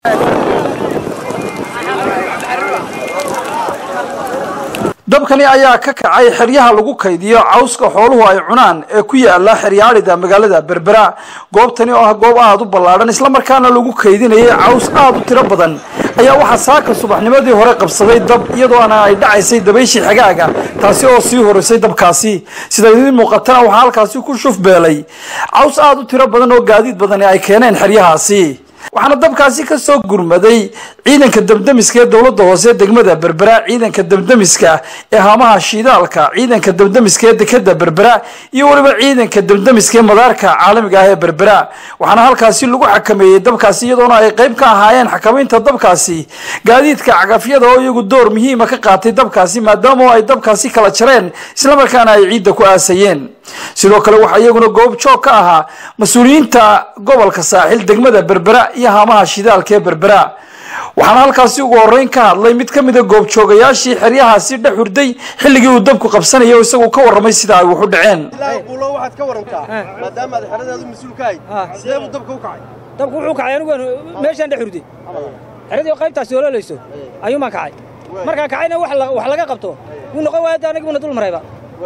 dabkani ayaa ka kacay xeryaha lagu kaydiyo cawska xooluhu ay cunaan ee ku yaala xeryaadhida magaalada berbera goobtani oo ah goob aada u ballaadhan islamarkaana lagu kaydinayay caws aada u tiro badan ayaa waxaa saaka subaxnimadii hore qabsaday dab iyadoona ay dhacaysay dabayshii xagaaga taasi oo sii horeysay dabkaasi sida idiin muuqatana waxaa halkaasi ku shufbeelay caws aada u tiro badan oo gaadiid badani ay keeneen xeryahaasi waxaana dabkaasi ka soo gurmaday ciidanka damdamiska ee dowladda hoose degmada berbera ciidanka damdamiska ee haamaha shiidaalka ciidanka damdamiska ee dekeda berbera iyo weliba ciidanka damdamiska ee madaarka caalamiga ah ee berbera waxaana halkaasi lagu xakameeyey dabkaasi iyadoona ay qayb ka ahaayeen xakamaynta dabkaasi gaadiidka cagafyada oo iyagu door muhiima ka qaatay dabkaasi maadaama ay dabkaasi kala jareen islamarkaana ay ciidda ku aasayeen sidoo kale waxaa iyaguna goob joog ka ahaa mas-uuliyiinta gobolka saaxil degmada berbera iyo haamaha shidaalka ee berbera waxaana halkaasi ugu horeyn ka hadlay mid ka mida goobjoogayaashii xeryahaasi dhex hurday xilligii uu dabku qabsanayay oo isagu ka warramay sida ay wax u dhaceen quulo waxaad ka warantaa maadaama aad xeradaadu mas-uul ka hayd sidee buu dabka u kacay dabku wuxuu kacay anigu meeshaan dhex hurday xeradii oo qaybtaasi oloolayso ayuun baan kacay markaan kacayna wax laga qabto wuu noqon waaya de aniguna dul marayba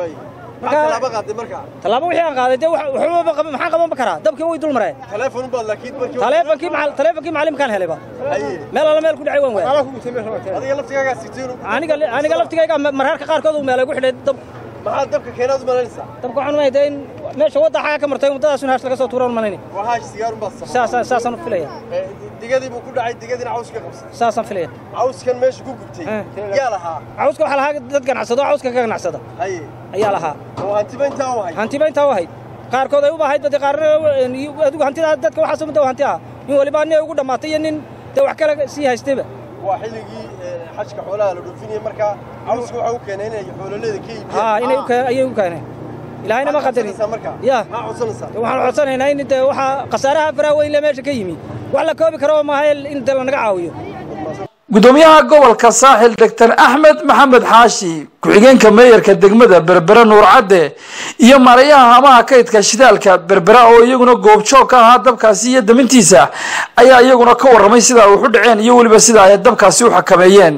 tallaabo qaaday markaa tallaabo wixii aan qaaday dee waxba maxaan qaban karaa dabkii way dul mareen taleefon baad laakiin markii taleefonkii macal taleefonkii macallimkaan helayba meel alla meel ku dhacay waan waayay adiga laftigaagaa sigteen aniga aniga laftigayga mararka qaarkood uu meelay ku xidhay dab maxaa dabka keenaad u malaynaysaa dabka waxaan umahay dee in meesha wadda xaga ka martay waddadaas in haash laga soo tuuraan malayni waa haash sigaarun baad sax saasaan saasaan u filaya digadii buu ku dhacay digadiina caws ka qabsay saasaan filaya cawskan meesha ku gubtay yaa lahaa cawska waxaa lahaa dad ganacsado cawska ka ganacsada haye ayaa lahaa oo hantiba intaa u hay hantiba intaa u ahayd qaarkood ay u bahayd dee qaarna adigu hantida dadka waxaas umada hanti ah in waliba nin ay ugu dhammaatay iyo nin dee wax kale sii haystayba waa xilligii xajka xoolaha la dhoofinayay markaa cawska waxa u keenay inay xoololeeda ka iibiyaan haa inay u keen ayay u keeneen ilaahayna ma qadarin markaa ya maxaa codsanaysaa waxaan codsanaynaa in dee waxaa khasaaraha faraha weyn le meesha ka yimi wax la koobi karo maaha in dee lanaga caawiyo gudoomiyaha gobolka saaxil doctor axmed maxamed xaashi ku-xigeenka meeyarka degmada berbera nuur cadde iyo maarayaha haamaha kaydka shidaalka berbera oo iyaguna goobjoog ka ahaa dabkaasi iyo damintiisa ayaa iyaguna ka warramay sida ay wax u dhaceen iyo weliba sida ay dabkaasi u xakameeyeen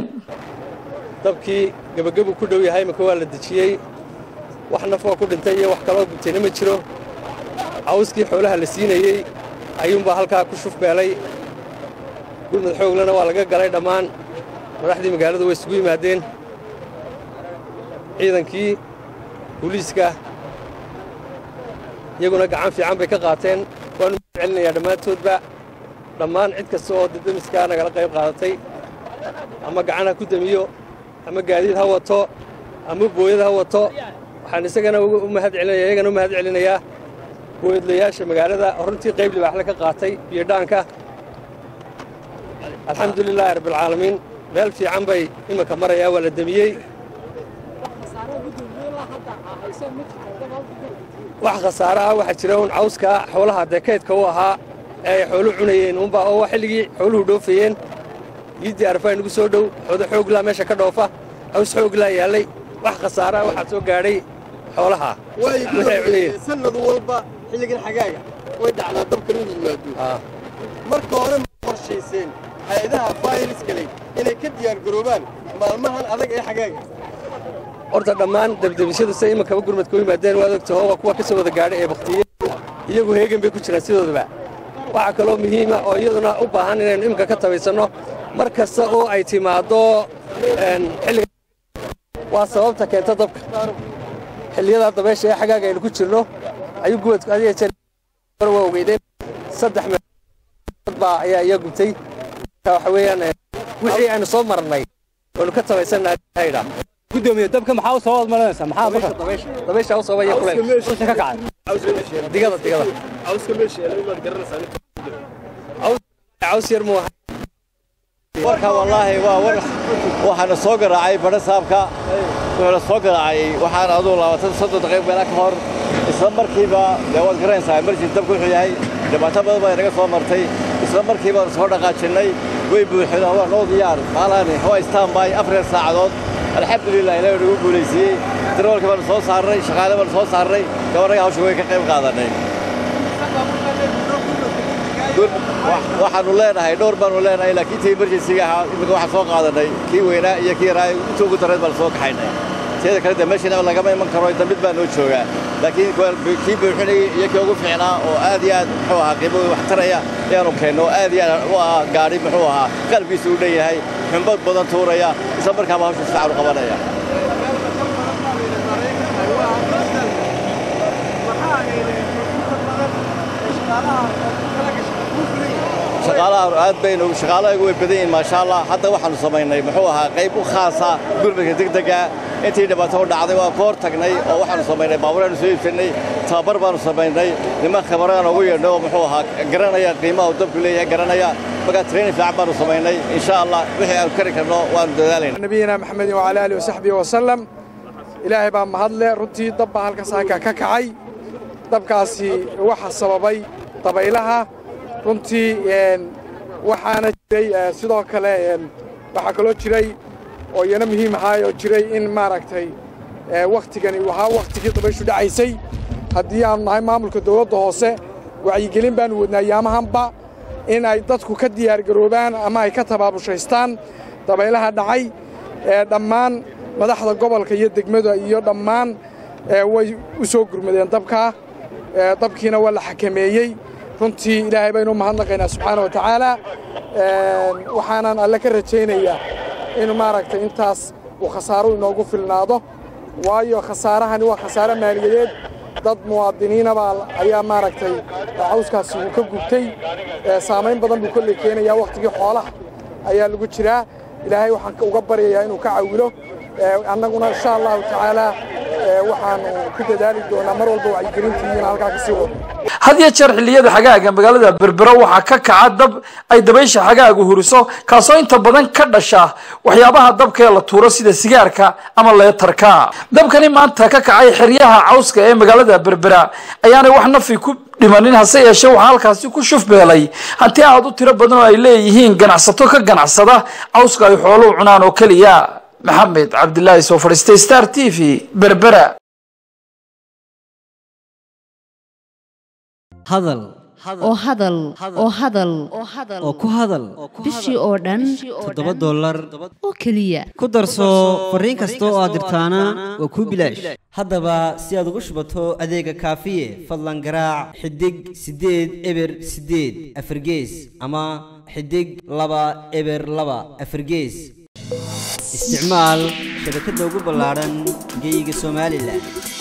dabkii gebagabu ku dhow yahay imika waa la dejiyey wax nafoo ku dhintay iyo wax kaloo gubtayna ma jiro cawskii xoolaha la siinayey ayuunbaa halkaa ku shufbeelay gurmud xooglana waa laga galay dhammaan madaxdii magaaladu way isugu yimaadeen ciidankii booliiska iyaguna gacan fiican bay ka qaateen waanu mahad celinayaa dhammaantoodba dhammaan cid kasta oo dadamiskaa nagala qayb qaadatay ama gacan ha ku demiyo ama gaadiid ha wato ama booyad ha wato waxaan isagana u mahad celinaya iyagana u mahad celinayaa booyadlayaasha magaalada runtii qayb libaaxle ka qaatay biyo dhaanka alxamdu lilaahi rabbialcaalamiin meel fiican bay iminka marayaa waa la demiyey wax khasaare ah waxaa jira un cawska xoolaha dee kaydka u ahaa ee ay xoolu cunayeen unba oo xilligii xooluhu dhoofayeen yiiddii arfaa inagu soo dhow xoodo xooglaa meesha ka dhoofa caws xooglaa yaallay wax khasaare ah waxaa soo gaadhay xoolaha wixii ay cunayeen sanad walba xilligan xagaaga way dhacdaa dabkan inuu yimaado marka hore ma qorshayseen hay-adaha fayriska leh inay ka diyaar garoobaan maalmahan adag ee xagaaga horta dhammaan debdebisyadu say imankaba gurmadka u yimaadeen waad ogtaho waa kuwa ka soo wada gaadhay ee baktiyey iyagu heegan bay ku jiraan sidoodaba waxaa kaloo muhiima oo iyaduna u baahan inaynu iminka ka tabaysanno mar kasta oo ay timaaddo xilliga waa sababta keenta dabka xilliyadaa dabeesha ee xagaaga aynu ku jirno ayuu gubadku adiga jeer waa ogeydeen saddex meelood baa ayaa iya gubtay waxa weeyaan wixii aynu soo marnay waynu ka tabaysannahay haydhaa gudoomiye dabka maxaa u soo wadmalanaysaa maxaa marka dabaysha u sabaya kuleel usha ka kacay digada digada cawska meesha yeelay maad garanaysaa caws yar muu ahaa warka wallaahi waa war waxaana soo garaacay badha saabka wuxuuna soo garaacay waxaan aduu labaatan soddon daqiiq meela ka hor isla markiiba dee waad garanaysaa emergency dabku wuxuu yahay dhibaato badan baa inaga soo martay isla markiiba soo dhaqaajinnay way buuxeen waa noo diyaar maalaani waa istaanbay afar saacadood alxamdulilah ilahi nagu guulaysiiyey darawalka baanu soo saarnay shaqaale baanu soo saarnay gabarnaga hawsha way ka qayb qaadanay waxaanu leenahay dhowr baanu leenahay laakiin tii emergencyga ahaa imika waxaan soo qaadanay kii weynaa iyo kii yaraa inta ugu darreed baan soo kaxaynay teeda kale de meeshiina lagama iman karo inta mid baa noo joogaa laakiin kii buuxinayay iyo kii ugu fiicnaa oo aad iyo aad muxuu ahaa qiimo wax taraya ayaanu keenno oo aad iyo aad u ah gaadhi muxuu ahaa qalbigiisu u dhan yahay xumbad badan tuuraya isla markaaba hawsha si fiican u qabanaya shaqaalaha aad baynu shaqaalahagu way badan yihiin maasha allah hadda waxaanu samaynay muxuu ahaa qayb u khaasa gurmadka degdega intii dhibaato u dhacday waa ka hor tagnay oo waxaanu samaynay baabuuraanu soo iibsanay tababar baanu samaynay niman khabaraan ugu yeedhnay oo muxuu ahaa garanaya qiimaha uu dabku leeyahay garanaya markaa training fiican baanu samaynay insha allah wixii aanu kari karno waanu dadaalayna nabiyina maxamedin wacala aalihi wasaxbihi wasalam ilaahay baa mahadle runtii dab baa halkaas halkaa ka kacay dabkaasi waxa sababay dabaylaha runtii waxaana jiray sidoo kale waxaa kaloo jiray oo iyana muhiim ahaay oo jiray in maaragtay wakhtigani uu ahaa wakhtigii dabayshu dhacaysay haddii aanu nahay maamulka dawladda hoose wacyigelin baanu wadnaa yaamahanba in ay dadku ka diyaargaroobaan ama ay ka tabaabushaystaan dabaylaha dhacay dhammaan madaxda gobolka iyo degmada iyo dhammaan way u soo gurmadeen dabkaa dabkiina waa la xakameeyey runtii ilaahay baynu mahadnaqaynaa subxaana wa tacaala waxaanan alle ka rajaynayaa in maaragtay intaas uu khasaaro inoogu filnaado waayo khasaarahani waa khasaare maaliyadeed dad muwaadiniinabaa ayaa maaragtay cawskaasi uu ka gubtay saamayn badan buu kolley keenayaa wakhtigii xoolaha ayaa lagu jiraa ilaahay waxaan uga baryayaa inuu ka cawilo annaguna insha allahu tacaala waxaanu ku dadaali doonaa mar walba wacyigelintii in halkaa ka sii wado had iyo jeer xilliyada xagaaga magaalada berbero waxaa ka kaca dab ay dabaysha xagaagu huriso kaasoo inta badan ka dhasha waxyaabaha dabka ee la tuuro sida sigaarka ama leetarka dabkani maanta ka kacay xeryaha cawska ee magaalada berbera ayaanay wax nafi ku dhimanin hase yeeshee waxaa halkaasi ku shufbeelay hanti aad u tiro badan oo ay leeyihiin ganacsato ka ganacsada cawska ay xooluhu cunaan oo keliya maxamed cabdilaahi soo fadhiistay star t v berbera hadal oo hadal oo hadal oo ku hadal bishii oo dhan toddoba dollar oo keliya ku darso fariin kasta oo aad dirtaana waa kuu bilaash haddaba si aad ugu shubato adeega kaafiye fadlan garaac xidig siddeed eber siddeed afargees ama xidig laba eber laba afargees isticmaal shabakadda ugu ballaadhan geyga somalilan